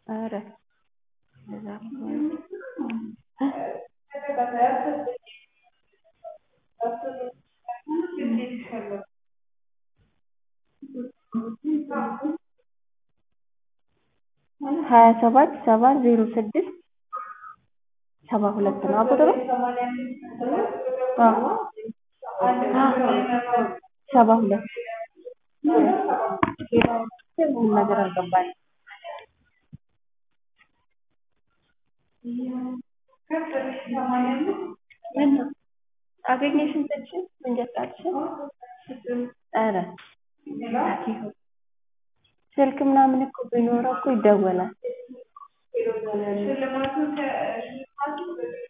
ኧረ እንደዛ ከሆነ ሀያ ሰባት ሰባ ዜሮ ስድስት ሰባ ሁለት ነው ቁጥሩ? አዎ ሰባ ሁለት ምንም ነገር አልገባኝም። ምነው አገኘሽ እንትንሽን መንጃ ፍቃድሽን? ኧረ ስልክ ምናምን እኮ ቢኖረው እኮ ይደወላል።